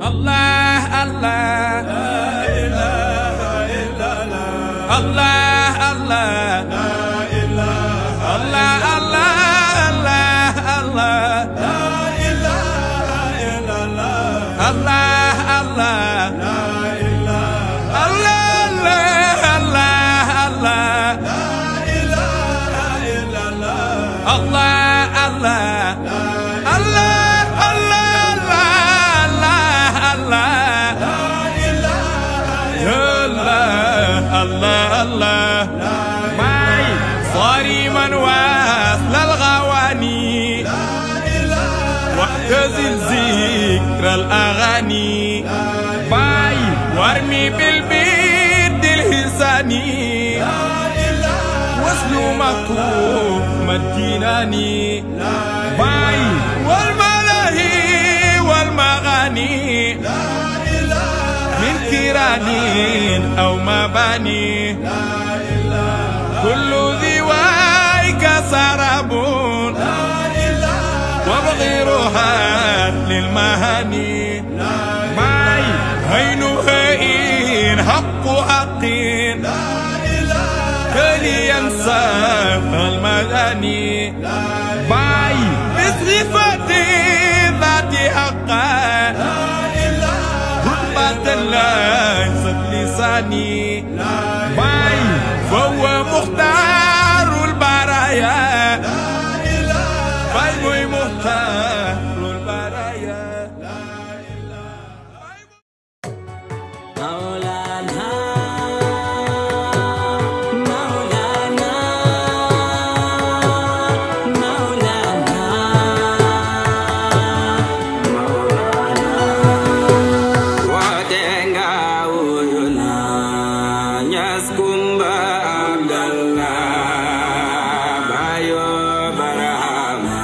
الله الله الله الله الله الله الله الله الله الله الله الله الله الله معي صارما واصل الغواني واختزل ذكر الاغاني باي وارمي بالبيد الهساني واسلو مكتوب مديناني باي والملاهي والمغاني من كيران أو مباني كل ذي وايك سراب وبغيرها للمهاني ماي هين هين حق حقين كلي ينسى المغاني باي بصفة ذات حقا رتبة ليست لساني باي فهو مختار البرايا باي مختار البرايا مولانا مولانا مولانا watenga uyuna nyas kumba abdallah bayo barahama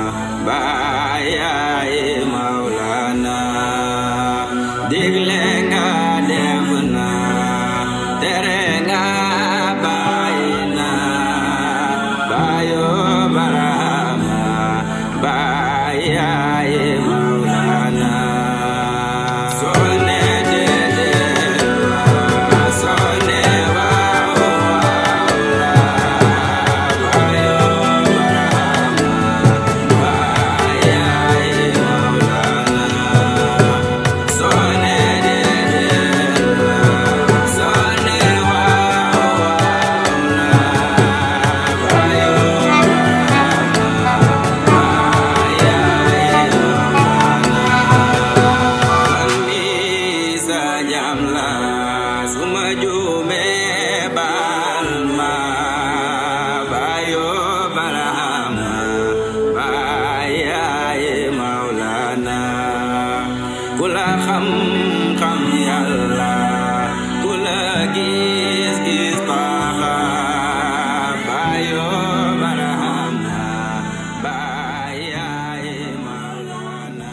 bayaye maulana digle nga defna tere nga bayina bayo barahama bayaye maulana sone dede sone wa bayo barahama bayaye maulana sone dede sone wa bayo mi sa jam la suma jume bal ma bayo barahama bayaye maulana kula xam xam yàlla kula gis gis taxa bayo barahama bayaye maulana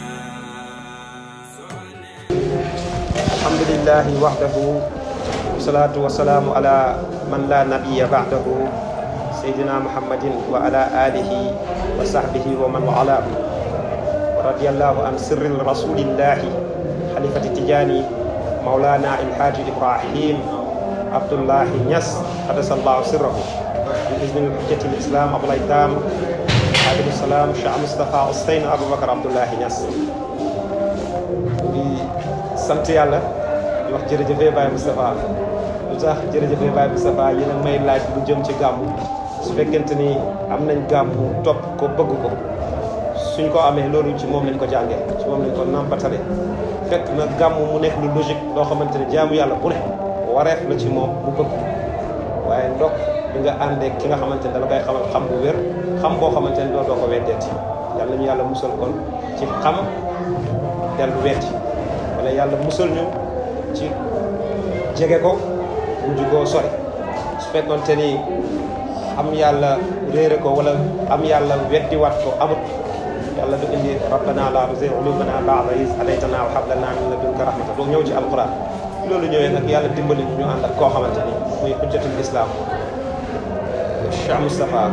الحمد لله وحده والصلاة والسلام على من لا نبي بعده سيدنا محمد وعلى آله وصحبه ومن والاه ورضي الله عن سر رسول الله خليفة التجاني مولانا الحاج إبراهيم عبد الله نيس قدس الله سره بإذن الحجة الإسلام أبو الأيتام عليه السلام شيخ مصطفى حسين أبو بكر عبد الله نيس di sant yàlla di wax jërëjëfee Baye Moustapha lu tax jërëjëfee Baye Moustapha yéen a may laaj lu jëm ci gàmmu su fekkente ni am nañ gàmmu topp ko bëgg ko suñ ko amee loolu ci moom lañ ko jàngee ci moom lañ ko nampatale fekk na gàmmu mu nekk lu logique loo xamante ne jaamu yàlla bu ne wareef la ci moom mu bëgg ko waaye ndokk bi nga àndee ki nga xamante ne dala koy xamal xam bu wér xam boo xamante ne doo doo ko weddeeti yàlla ñu yàlla musal kon ci xam dellu weddi wala yàlla musal ñu ci jege ko mujj koo sori su fekkonte ni am yàlla réere ko wala am yàlla weddi wat ko amut yàlla du indi rabbana la tuzigh qulubana ba'da iz hadaytana wa hab lana min ladunka rahmata doo ñëw ci alquran loolu ñëwee nag yàlla dimbali ñu ànd ak koo xamante ni muy hujjatul islam Cheikh Moustapha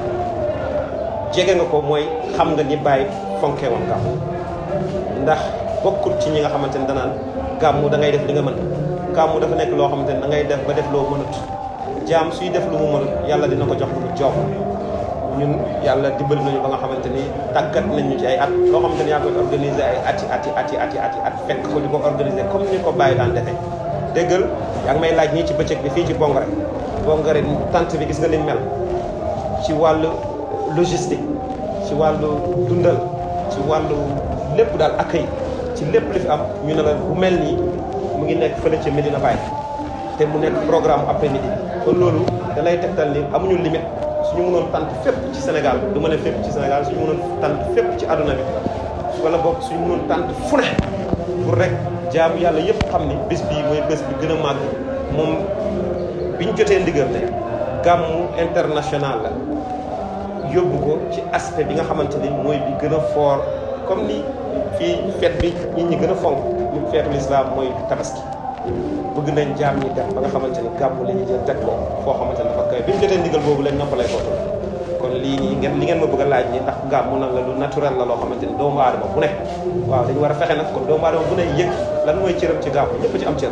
jege nga ko mooy xam nga ni bàyyi fonke woon gàmm ndax bokkul ci ñi nga xamante ne danaan gàmmu da ngay def li nga mën gàmmu dafa nekk loo xamante ne da ngay def ba def loo mënut jaam suy def lu mu mënut yàlla dina ko jox lu mu jox ñun yàlla dimbali nañu ba nga xamante ni tàggat nañu ci ay at loo xamante ni yaa koy organiser ay ati ati ati ati ati at fekk ko di ko organiser comme ni ko bàyyi daan defee déggal yaa ngi may laaj ñii ci bëccëg bi fii ci Bongore Bongore tant bi gis nga liñ mel ci wàllu logistique ci wàllu dundal ci wàllu lépp daal accueil ci lépp li fi am ñu ne la bu mel nii mu ngi nekk fële ca Medina Baye te mu nekk programme après midi kon loolu da lay tegtal ni amuñu limite suñu mënoon tant fépp ci Sénégal du ma ne fépp ci Sénégal suñu mënoon tant fépp ci àdduna bi wala boog suñu mënoon tant fu ne pour rek jaamu yàlla yëpp xam ni bés bii mooy bés bi gën a màgg moom bi ñu jotee ndigal ne gàmmu international la yóbbu ko ci aspect bi nga xamante ni mooy bi gën a fort comme ni fii fête bi nit ñi gën a fonk ñu feetu l'islam mooy tabaski bëgg nañ jaam ñi def ba nga xamante ni gàmmu la ñuy jël teg ko foo xamante ni dafa koy bi ñu jotee ndigal boobu lañ noppalay ko kon lii nii ngeen li ngeen ma bëgg a laaj ni ndax gàmmu nag la lu naturel la loo xamante ni doomu aadama bu ne waaw dañu war a fexe nag kon doomu aadama bu ne yëg lan mooy cëram ci gàmmu ñëpp ci am cër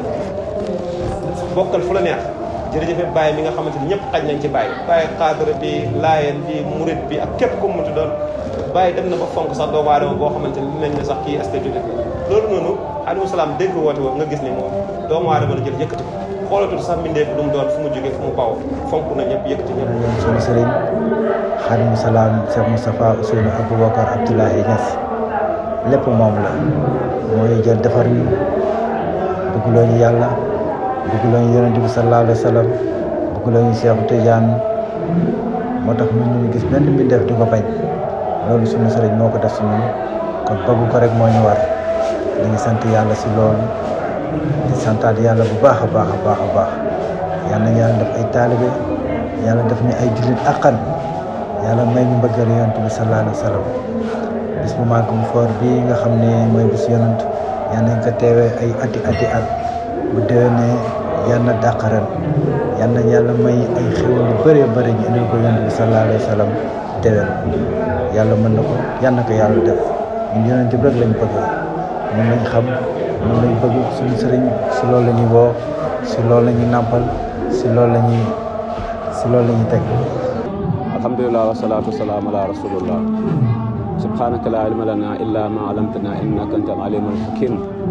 bokkal fu la neex jërëjëf Baye mi nga xamante ni ñëpp xaj nañ ci Baye Baye xaadara bi laayeen bi murit bi ak képp ku mu munti doon Baye dem na ba fonk sax doomu aadama boo xamante ni dinañ ne sax kii est-ce que jullit la loolu noonu alayhi salaam dégg woote woo nga gis ni moom doomu aadama la jël yëkkati ko xoolatul sax mbindeef lu mu doon fu mu jógee fu mu bawoo fonk na ñëpp yëkkati ñëpp sunu sëriñ xaadimu salaam Cheikh Moustapha Ousseynou Aboubacar Abdoulaye Niass lépp moom la mooy jël defar ñu bëggloo ñu yàlla bëggloo ñu yonent bi sallallahu alayhi wa sallam bëggloo ñu Cheikh Tidiane moo tax ñun ñu gis benn mbindeef di ko bañ loolu sunu sëriñ moo ko def si ñun kon bëgg ko rek moo ñu war ñu ngi sant yàlla si loolu di santaat yàlla bu baax a baax a baax a baax yal na yàlla def ay taalibe yàlla def ñu ay jullit akkan yàlla may ñu mbëggal yonent bi sallallahu alayhi wa sallam bis bu màgg mu foor bii nga xam ne mooy bis yonent yal nañ ko teewee ay ati ati at bu déwénee yal na dàq ren yal nañ yàlla may ay xéwal yu bëree bëri ñu indil ko yonent bi sallallahu alayhi wa sallam déwén yàlla mën na ko yal na ko yàlla def ñun yonent bi rek lañ bëgg moom lañ xam moom lañ bëgg suñu sëriñ si loolu la ñuy woo si loolu la ñuy nàmpal si loolu la ñuy si loolu la ñuy teg alhamdulilah wasalaatu wasalaam ala rasulillah subhanaka la ilma lana illa ma alamtana innaka anta al alimul hakim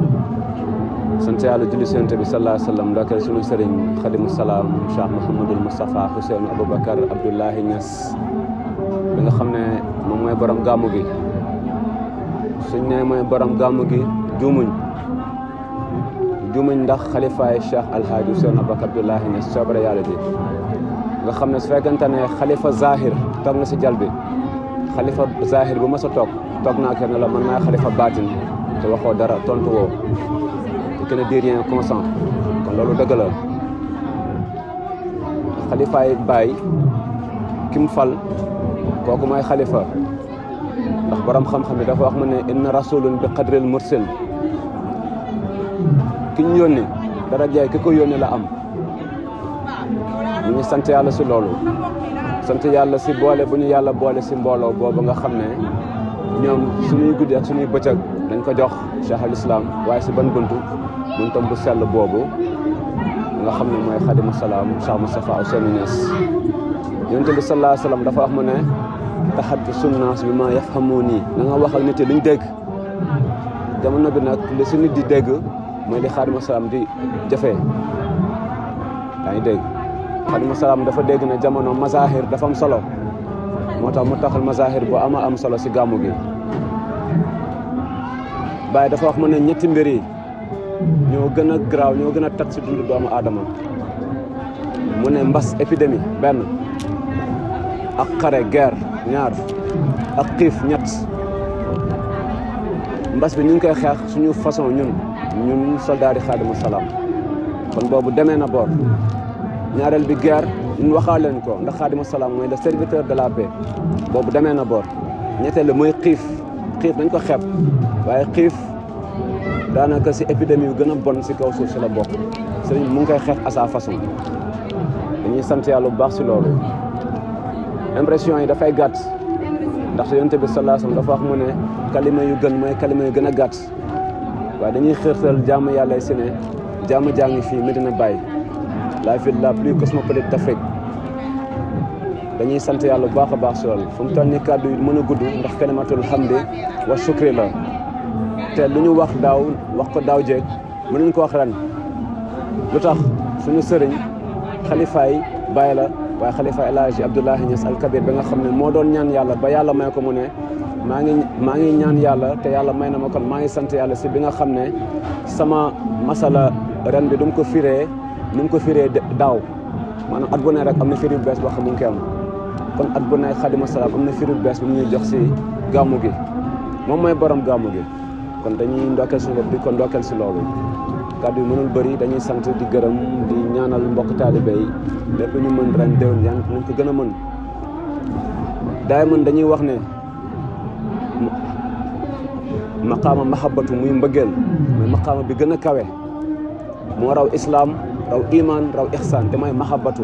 sant yàlla julli sent bi salaa sallam ndokkeel sunu sëriñ xadimu salaam cheikh mouhamadul moustapha Ousseynou aboubacar abdoulahi Niass bi nga xam ne moom mooy borom gàmmu gi suñ ne mooy borom gàmmu gi juumuñ juumuñ ndax xalifaay cheikh alhaaji Ousseynou aboubacar abdoulahi Niass soobare yàlla ji nga xam ne su fekkente ne xalifa zahir toog na si jal bi xalifa zahir bu mas a toog toog naa kenn la man maay xalifa baatin te waxoo dara tontu woo te kenn di rien consent kon loolu dëgg la xalifaay baay ki mu fal kooku mooy xalifa ndax borom xam-xam yi dafa wax mu ne inna rasulun bi qadril mursal ki ñu yónni dara jaay ki ko yónni la am ñu ngi sant yàlla si loolu sant yàlla si boole bu ñu yàlla boole si mbooloo boobu nga xam ne ñoom suñuy guddi ak suñuy bëccëg dañ ko jox cheikh al islam waaye si ban buntu buntam bu sell boobu nga xam ne mooy xadimu salaam cheikh moustapha Ousseynou Niass yonent bi sallallahu alayhi wa sallam dafa wax mu ne taxaddu sunnaas bi ma yafhamu nii na nga waxal nit yi luñ dégg jamono bi nag li si nit di dégg mooy li xadimu salaam di jëfee yaa ngi dégg xadimu salaam dafa dégg ne jamono mazahir dafa am solo moo tax mu taxal mazahir bu ama am solo si gàmmu gi Baye dafa wax mu ne ñetti mbir yi ñoo gën a garaaw ñoo gën a tat si dundu doomu aadama mu ne mbas épidémie benn ak xare guerre ñaar ak xiif ñett mbas bi ñu ngi koy xeex suñu façon ñun ñun soldaari xaadimu salaam kon boobu demee na boor ñaareel bi guerre ñun waxaa leen ko ndax xaadimu salaam mooy le serviteur de la paix boobu demee na boor ñetteel mooy xiif xiif dañ ko xeeb waaye xiif daanaka si épidémie yu gën a bon si kaw suuf si la bokk sëriñ bi mu ngi koy xeex à sa façon dañuy sant yàlla bu baax si loolu impression yi dafay gàtt ndaxte yonent bi sallallahu alayhi wasallam dafa wax mu ne kalima yu gën mooy kalima yu gën a gàtt waaye dañuy xërtal jaamu yàlla si ne jaamu jàngi fii Medina Baye la ville la plus cosmopolite d'Afrique dañuy sant yàlla bu baax a baax si loolu fu mu toll nii kàddu yi mën a gudd ndax kalimatul hamdi wa shukri la te lu ñu wax daaw wax ko daaw jéeg mënuñ ko wax ren lu tax suñu sëriñ xalifaay Baye la waaye xalifa El Hadji Abdoulahi Niass Al Kabir ba nga xam ne moo doon ñaan yàlla ba yàlla may ko mu ne maa ngi maa ngi ñaan yàlla te yàlla may na ma kon maa ngi sant yàlla si bi nga xam ne sama masala ren bi du mu ko firee nu mu ko firee daaw maanaam at bu ne rek am na firi bu bees boo xam mu ngi koy am kon at bu ne Xaadimu Salaam am na firi bu bees bu ñuy jox si gàmmu gi moom mooy borom gàmmu gi kon dañuy ndokkeel si bopp di ko ndokkeel si loolu kàddu yi mënul bëri dañuy sant di gërëm di ñaanal mbokk taalibe yi lépp ñu mën ren déwén yan nañ ko gën a mën daay mën dañuy wax ne maqaama mahabbatu muy mbëggeel mooy maqaama bi gën a kawe moo raw islaam raw iman raw ihsaan te mooy mahabbatu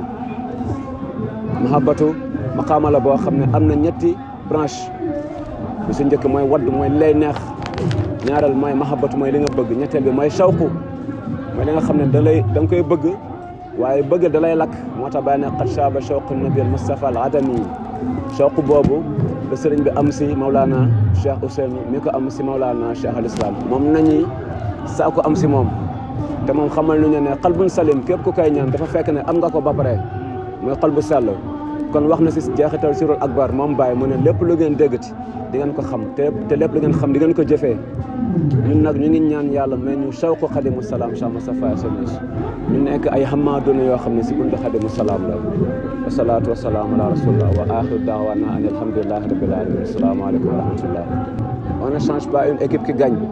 mahabbatu maqaama la boo xam ne am na ñetti branche bi su njëkk mooy wadd mooy lay neex ñaareel mooy mahabbatu mooy li nga bëgg ñetteel bi mooy shawqu mooy li nga xam ne da lay da nga koy bëgg waaye bëgg da lay lakk moo tax bàyyi ne qad shaaba shawqu nabi al mustafa al adami shawqu boobu la sëriñ bi am si Maulana Cheikh Ousseynou mi ko am si Maulana Cheikh al Islam moom nañuy saa ko am si moom te moom xamal nu ñu ne xalbun salim képp ku koy ñaan dafa fekk ne am nga ko ba pare mooy xol bu sell kon wax na si jeexital sirul akbar moom Baye mu ne lépp lu ngeen déggati di ngeen ko xam te te lépp lu ngeen xam di ngeen ko jëfee ñun nag ñu ngi ñaan yàlla mais ñu shawqu xadimu salaam Cheikh Moustapha Sonnes ñu nekk ay xamaaduna yoo xam ne si buntu xadimu salaam la wasalaatu wasalaamu ala rasulillah wa axiru daawana an alhamdulilahi rabbil alamin assalaamu aleykum wa rahmatullah on ne change pas une équipe qui gagne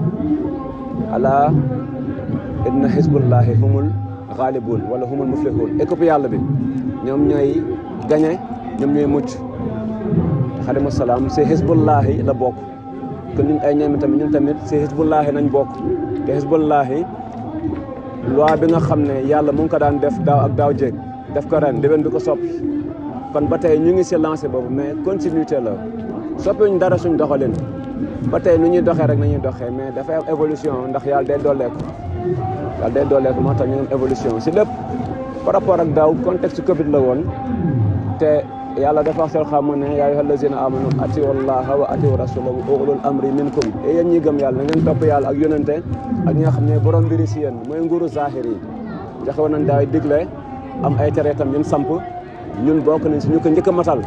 ala inna hizbullahi humul ghalibun wala humul muflihun équipe yàlla bi ñoom ñooy gañe ñoom ñooy mucc xadimu salaam si hizbullahi la bokk kon ñun ay ñoom tamit ñun tamit si hizbullahi nañ bokk te hizbullahi loi bi nga xam ne yàlla mu ngi ko daan def daaw ak daaw jéeg def ko ren déwén bi ko soppi kon ba tey ñu ngi si lancé boobu mais continuité la soppiwuñ dara suñ doxalin ba tey nu ñuy doxee rek nañuy doxee mais dafay am évolution ndax yàlla day dooleeku yàlla day dooleeku moo tax ñu am évolution si lépp par rapport ak daaw contexte Covid la woon te yàlla dafa wax seen xam ne yaa ayyuha allazina amanu atiu allaha wa atiu rasula wa ulul amri minkum et yéen ñi gëm yàlla na ngeen topp yàlla ak yonente ak ñi nga xam ne borom mbiri si yéen mooy nguuru zahir yi joxe woon nañ daay digle am ay tere itam ñun samp ñun bokk nañ si ñu ko njëkk a matal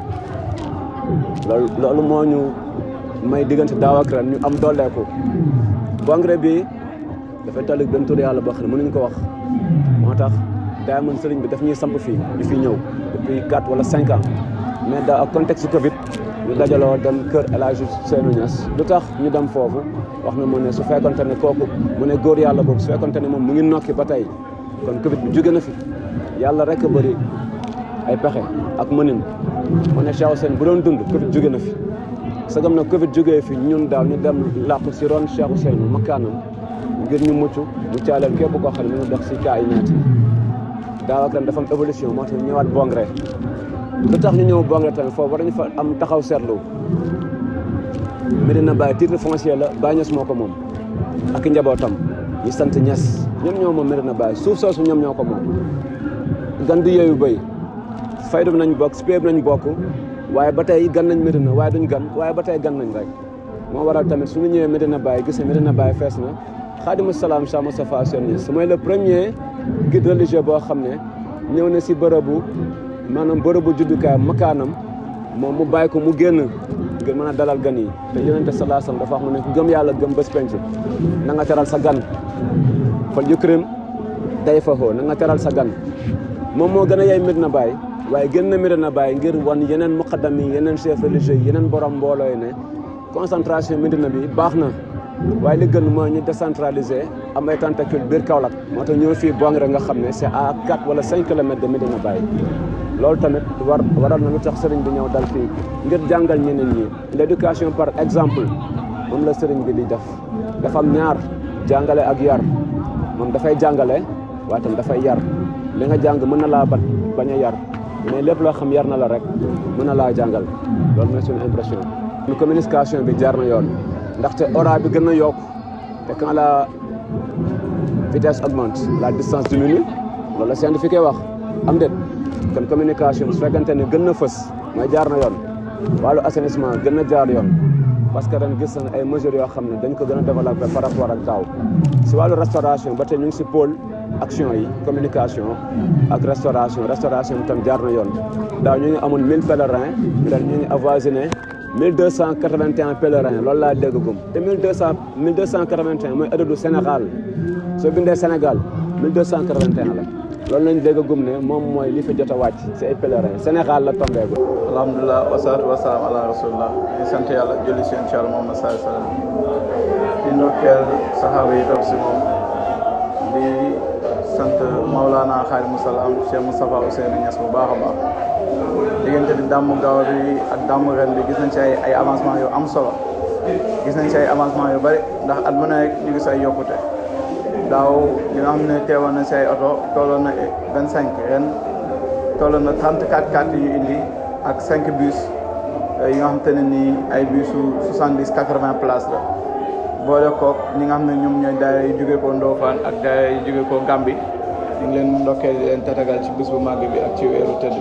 loolu loolu moo ñu may diggante daaw ak ren ñu am dooleeku congrès bi dafay tollu benn tur yàlla boo xam ne mënuñ ko wax moo tax daa mën sëriñ bi daf ñuy samp fii ñu fi ñëw depuis quatre wala cinq ans mais da ak contexte Covid ñu dajaloo dem kër El Hadj Seynou Niass lu tax ñu dem foofu wax na mu ne su fekkonte ne kooku mu ne góor yàlla boobu su fekkonte ne moom mu ngi nokki ba tey kon Covid bi jóge na fi yàlla rek a bëri ay pexe ak mënin mu ne Cheikh Ousseynou bu doon dund Covid jóge na fi sagam na Covid jógee fi ñun daaw ñu dem làqu si ron Cheikh Ousseynou makkaanam ngir ñu mucc mu caaleel képp koo xam ne mu ngi dox si kaa yi ñaati daaw ak ren dafa am évolution moo tax ñu ñëwaat Bongré lu tax ñu ñëw Bongré tamit foofu war nañu fa am taxaw seetlu Medina Baye titre foncier la Baye Niass moo ko moom ak njabootam ñu sant Niass ñoom ñoo moom Medina Baye suuf soosu ñoom ñoo ko moom gan du yooyu béy faydu bi nañ bokk spé bi nañ bokk waaye ba tey gan nañ Medina waaye duñ gan waaye ba tey gan nañ rek moo waral tamit suñu ñëwee Medina Baye gis ne Medina Baye fees na Xaadimu Salaam Cheikh Moustapha Sy Niass mooy le premier guide religieux boo xam ne ñëw na si bërëbu maanaam bërëbu juddukaay makaanam moom mu bàyyi ko mu génn ngir mën a dalal gan yi te yonente salaa sallam dafa wax mu ne ku gëm yàlla gëm bés penc na nga teral sa gan fal yukrim day fa xoo na nga teral sa gan moom moo gën a yey Medina Baye waaye gën na Medina Baye ngir wan yeneen muqaddam yi yeneen chef religieux yi yeneen borom mbooloo yi ne concentration Medina bi baax na waaye li gën mooy ñu décentraliser am ay tentacule biir Kaolack moo tax ñëw fii Bongré nga xam ne c'est à 4 wala 5 kilomètres de Medina Baye loolu tamit war waral na lu tax sëriñ bi ñëw dal fii ngir jàngal ñeneen ñi l'éducation par exemple moom la sëriñ bi di def dafa am ñaar jàngale ak yar moom dafay jàngale waaye tam dafay yar li nga jàng mën na laa bat bañ a yar mais lépp loo xam yar na la rek mën na laa jàngal loolu mooy suñu impression ñu communication bi jaar na yoon ndaxte ora bi gën a yokk te quand la vitesse augmente la distance diminue loolu la scientifique wax am déet kon communication su fekkente ne gën na fës mooy jaar na yoon wàllu assainissement gën na jaar yoon parce que ren gis nañ ay mesures yoo xam ne dañ ko gën a développé par rapport ak daaw si wàllu restauration ba tey ñu ngi si pôle action yi communication ak restauration restauration bi tam jaar na yoon daaw ñu ngi amoon 1000 pèlerins ren ñu ngi avoisiné 1281 pèlerins loolu laa dégg gum te 1200 1281 mooy adadu Sénégal soo bindee Sénégal 1281 la loolu lañ dégg gum ne moom mooy li fi jot a wàcc si ay pèlerins Sénégal la tombé gu alhamdulilah wasalaatu wasalaam ala rasulillah di sant yàlla julli si incha allah Muhammad sallallahu alayhi wa sallam di ndokkeel saxaaba yi topp si moom di sant Maulana Xaadimu Salaam Cheikh Moustapha Ousseynou Niass bu baax a baax diggante di dàmm gaaw bi ak dàmm ren bi gis nañ ci ay ay avancement yu am solo gis nañ ci ay avancement yu bëri ndax at mu nekk ñu gis ay yokkute daaw li nga xam ne teewoon na si ay oto tolloon na vingt cinq ren tolloon na trente quatre quatre yu indi ak cinq bus yi nga xam te ne nii ay busu soixante dix quatre vingt places la boole kook ñi nga xam ne ñoom ñooy daara yi jógee koo Ndofane ak daara yi jógee koo Gambie ñu ngi leen ndokkee di leen tatagal ci bis bu màgg bi ak ci weeru tëdd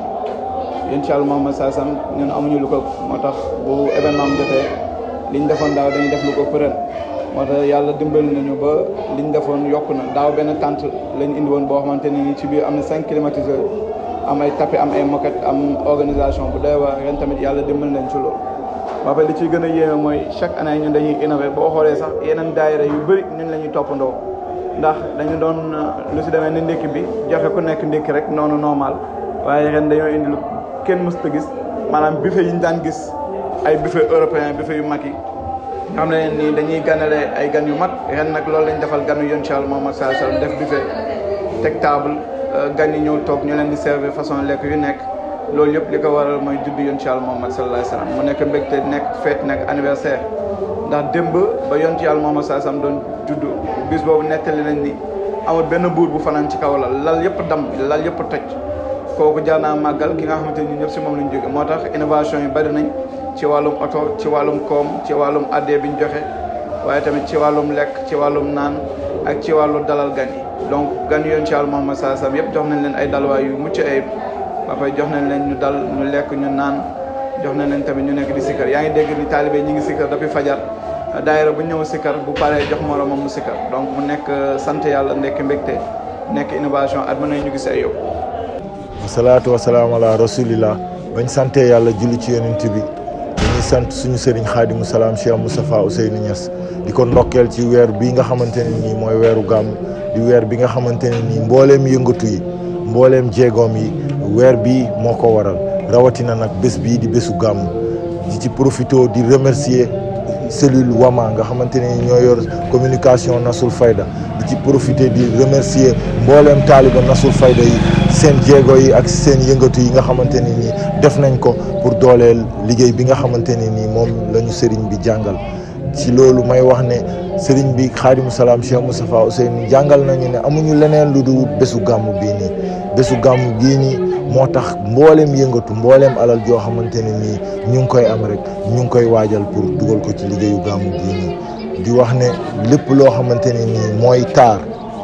bi incha allah Muhammad saa sam ñun amuñu lu ko moo tax bu événement am jotee liñ defoon daaw dañuy def lu ko përën moo tax yàlla dimbali nañu ba liñ defoon yokk na daaw benn tente lañ indi woon boo xamante ni ci biir am na cinq climatiseurs am ay tapis am ay moquette am organisation bu doy waar ren tamit yàlla dimbali nañ ci loolu ba pare li ciy gën a yéeme mooy chaque année ñun dañuy innové boo xoolee sax yeneen daayira yu bëri ñun la ñuy toppandoo ndax dañu doon lu si demee ni ndékki bi joxe ku nekk ndékki rek noonu normal waaye ren dañoo indi lu kenn mësta gis maanaam buffet yi ñu daan gis ay buffet européen buffet yu mag yi xam ne nii dañuy ganale ay gan yu mag ren nag loolu lañ defal ganu yon ci Yàlla Muhammad sallallahu alayhi wasallam def buffet teg table gan yi ñëw toog ñu leen di servir façon lekk yu nekk loolu yëpp li ko waral mooy juddu yon ci Yàlla Muhammad sallallahu alayhi wasallam mu nekk mbégte nekk fête nekk anniversaire ndax démb ba yon ci Yàlla Muhammad sallallahu alayhi wasallam doon juddu bis boobu nettali nañ ni amul benn buur bu fanaan ci kaw lal lal yëpp dam lal yëpp toj kooku jaar naa màggal ki nga xamante ni ñëpp si moom lañ jóge moo tax innovation yi bari nañ ci wàllum oto ci wàllum koom ci wàllum addee bi ñu joxe waaye tamit ci wàllum lekk ci wàllum naan ak ci wàllu dalal gan yi donc gan yoon ci Yàlla Muhammad sallallahu alayhi wasallam yëpp jox nañ leen ay dalwaay yu mucc ayib ba pare jox nañ leen ñu dal ñu lekk ñu naan jox nañ leen tamit ñu nekk di sikkar yaa ngi dégg ni taalibe ñi ngi sikkar depuis fajar daayira bu ñëw sikkar bu paree jox moromam mu sikkar donc mu nekk sant yàlla nekk mbégte nekk innovation at mën nañ ñu gis ay yóbbu wasalaatu wasalaam ala rasulillah bañ sante yàlla julli ci yonent bi dañuy sant suñu sëriñ xaadimu salaam Cheikh Moustapha Ousseynou Niass di ko ndokkeel ci weer bii nga xamante ne nii mooy weeru gàmm di weer bi nga xamante ne nii mbooleem yëngatu yi mbooleem jéegoom yi weer bii moo ko waral rawatina nag bés bii di bésu gàmm di ci profité di remercier cellule Wama nga xamante ne ñoo yor communication Nasul Fayda di ci profité di remercier mbooleem taaliba Nasul Fayda yi seen jéego yi ak seen yëngatu yi nga xamante ne nii def nañ ko pour dooleel liggéey bi nga xamante ne nii moom la ñu sëriñ bi jàngal ci loolu may wax ne sëriñ bi xaadimu salaam Cheikh Moustapha Ousseynou jàngal nañu ne amuñu leneen lu dul bésu gàmmu bii nii bésu gàmmu bii nii moo tax mbooleem yëngatu mbooleem alal joo xamante ne nii ñu ngi koy am rek ñu ngi koy waajal pour dugal ko ci liggéeyu gàmmu bii nii di wax ne lépp loo xamante ne nii mooy taar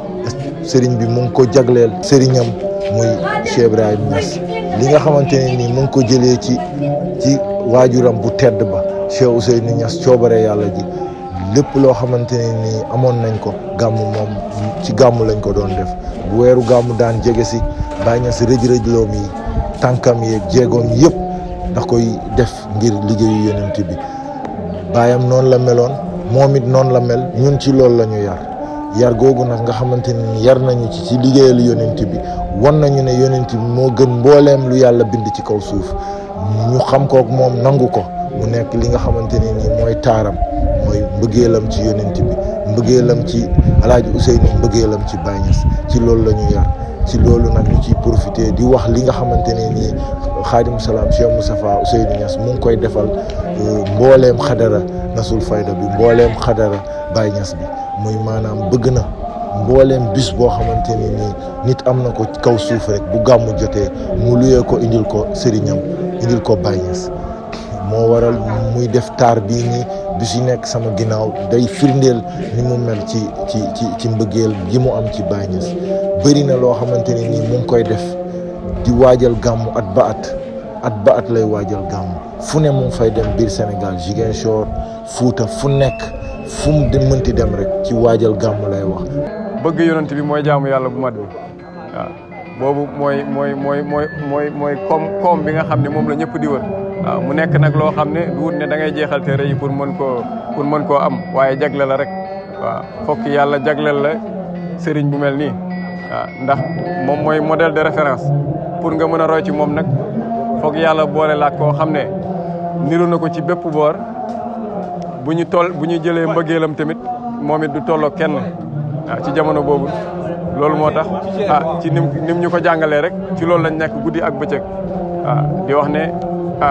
sëriñ bi mu ngi ko jagleel sëriñam muy Cheikh Ibrahim Niass li nga xamante ne nii mu ngi ko jëlee ci ci waajuram bu tedd ba Cheikh Ousseynou Niass coobare yàlla ji lépp loo xamante ne nii amoon nañ ko gàmmu moom ci gàmmu lañ ko doon def bu weeru gàmmu daan jege si Baay Ñas rëj-rëjloom yi tànkam yeeg jéegoom yëpp da koy def ngir liggéeyu yonent bi baayam noonu la meloon moom it noonu la mel ñun ci loolu la ñu yar yar googu nag nga xamante ne ni yar nañu ci ci liggéeyal yonent bi wan nañu ne yonent bi moo gën mbooleem lu yàlla bind ci kaw suuf ñu xam kook moom nangu ko mu nekk li nga xamante ne nii mooy taaram mooy mbëggeelam ci yonent bi mbëggeelam ci alaaji Ousseynou mbëggeelam ci Baay Ñas ci loolu la ñu yar ci loolu nag ñu ciy profité di wax li nga xamante ne nii xaadim salaam Cheikh Moustapha Ousseynou Niass mu ngi koy defal mbooleem xadara nasul fayda bi mbooleem xadara Baay Ñas bi muy maanaam bëgg na mbooleem bis boo xamante ne nii nit am na ko kaw suuf rek bu gàmmu jotee mu luyee ko indil ko sëriñam indil ko Baay Ñas moo waral muy def taar bii nii bis yu nekk sama ginnaaw day firndeel ni mu mel ci ci ci ci mbëggeel yi mu am ci Baye Niass bëri na loo xamante ne nii mu ngi koy def di waajal gàmmu at ba at at ba at lay waajal gàmmu fu ne mu ngi fay dem biir Sénégal Ziguinchor Fuuta fu nekk fu mu di mënti dem rek ci waajal gàmmu lay wax bëgg yonent bi mooy jaamu yàlla bu mat bi waaw boobu mooy mooy mooy mooy mooy mooy koom koom bi nga xam ne moom la ñëpp di wër waaw mu nekk nag loo xam ne du wut ne da ngay jeexal téere yi pour mën koo pour mën koo am waaye jagle la rek waaw fokk yàlla jagleel la sëriñ bu mel nii waaw ndax moom mooy modèle de référence pour nga mën a roy ci moom nag fokk yàlla boole la koo xam ne niru na ko ci bépp boor bu ñu toll bu ñu jëlee mbëggeelam tamit moom it du tolloo kenn waaw ci jamono boobu loolu moo tax ah ci nim nim ñu ko jàngalee rek ci loolu lañ nekk guddi ak bëccëg waaw di wax ne ah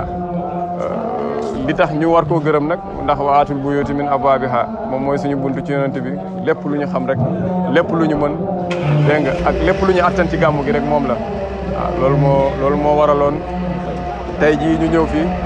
li tax ñu war koo gërëm nag ndax waatul buyuuti min abwaabiha moom mooy suñu buntu ci yonent bi lépp lu ñu xam rek lépp lu ñu mën dégg nga ak lépp lu ñu attan ci gàmmu gi rek moom la waaw loolu moo loolu moo waraloon tey jii ñu ñëw fii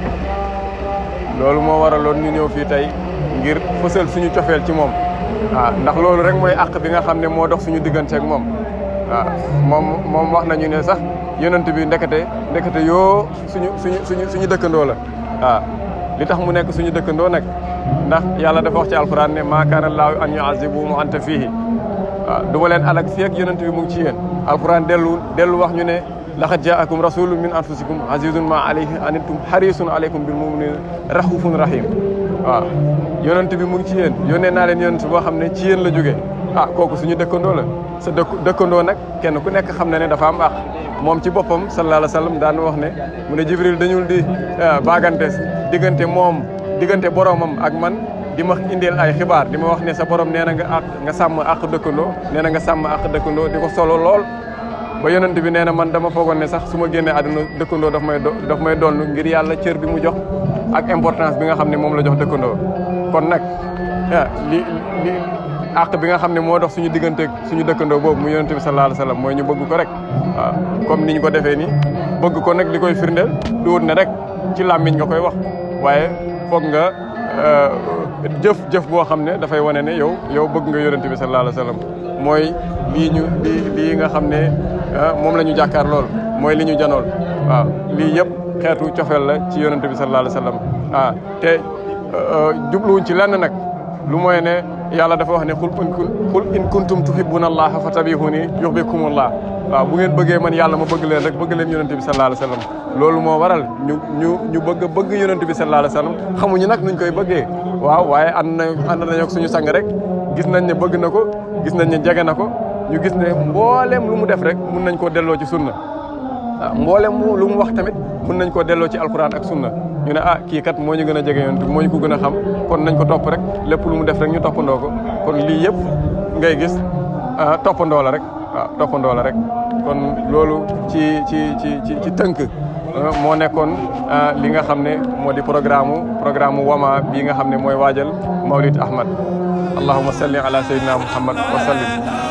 loolu moo waraloon ñu ñëw fii tey ngir fësal suñu cofeel ci moom waaw ndax loolu rek mooy àq bi nga xam ne moo dox suñu diggante ak moom waaw moom moom wax nañu ne sax yonent bi ndekete ndekete yoo suñu suñu suñu suñu dëkkandoo la waaw li tax mu nekk suñu dëkkandoo nag ndax yàlla dafa wax ci alquran ne maa kaana laahu an yuazibuhum wa anta fiihi waaw du ma leen alak fii ak yonent bi mu ngi ci yéen alquran dellu dellu wax ñu ne laqad jaakum rasulun min anfusikum azizun ma alayhi anittum harisun alaykum bil muminina rahufun rahim waaw yonent bi mu ngi ci yéen yónnee naa leen yonent boo xam ne ci yéen la jógee ah kooku suñu dëkkandoo la sa dëkk dëkkandoo nag kenn ku nekk xam na ne dafa am àq moom ci boppam sallallahu alayhi wa sallam daan wax ne mu ne jibril dañul di baagante diggante moom diggante boromam ak man di ma indeel ay xibaar di ma wax ne sa borom nee na nga àq nga sàmm àq dëkkandoo nee na nga sàmm àq dëkkandoo di ko solo lool ba yonent bi nee na man dama foogoon ne sax su ma génnee àdduna dëkkandoo daf may daf may donn ngir yàlla cër bi mu jox ak importance bi nga xam ne moom la jox dëkkandoo kon nag li li àq bi nga xam ne moo dox suñu digganteeg suñu dëkkandoo boobu mu yonent bi sallallahu alayhi wa sallam mooy ñu bëgg ko rek waaw comme ni ñu ko defee nii bëgg ko nag li koy firndeel du wut ne rek ci làmmiñ nga koy wax waaye foog nga jëf jëf boo xam ne dafay wane ne yow yow bëgg nga yonent bi sallallahu alayhi wa sallam mooy lii ñu lii lii nga xam ne moom la ñu jàkkaar lool mooy li ñu janool waaw lii yëpp xeetu cofeel la ci yonent bi sallallahu alayhi wa sallam ah te jubluwuñ ci lenn nag lu mooy ne yàlla dafa wax ne xul in xul in kuntum tuhibbuna allaha fatabihuni yuhbibkumullah waaw bu ngeen bëggee man yàlla ma bëgg leen rek bëgg leen yonent bi sallallahu alayhi wa sallam loolu moo waral ñu ñu ñu bëgg bëgg yonent bi sallallahu alayhi wa sallam xamuñu nag nuñ koy bëggee waaw waaye ànd na ànd nañu ak suñu sang rek gis nañ ne bëgg na ko gis nañ ne jege na ko ñu gis ne mbooleem lu mu def rek mun nañ koo delloo ci sunna waaw mbooleem lu mu wax tamit mun nañ koo delloo ci alquran ak sunna ñu ne ah kii kat moo ñu gën a jege yonent bi moo ñu ko gën a xam kon nañ ko topp rek lépp lu mu def rek ñu toppandoo ko kon lii yëpp ngay gis toppandoo la rek waaw toppandoo la rek kon loolu ci ci ci ci ci tënk moo nekkoon li nga xam ne moo di programme programme wama bii nga xam ne mooy waajal Mawlid Ahmad allahumma salli ala sayyidina muhammad wa sallim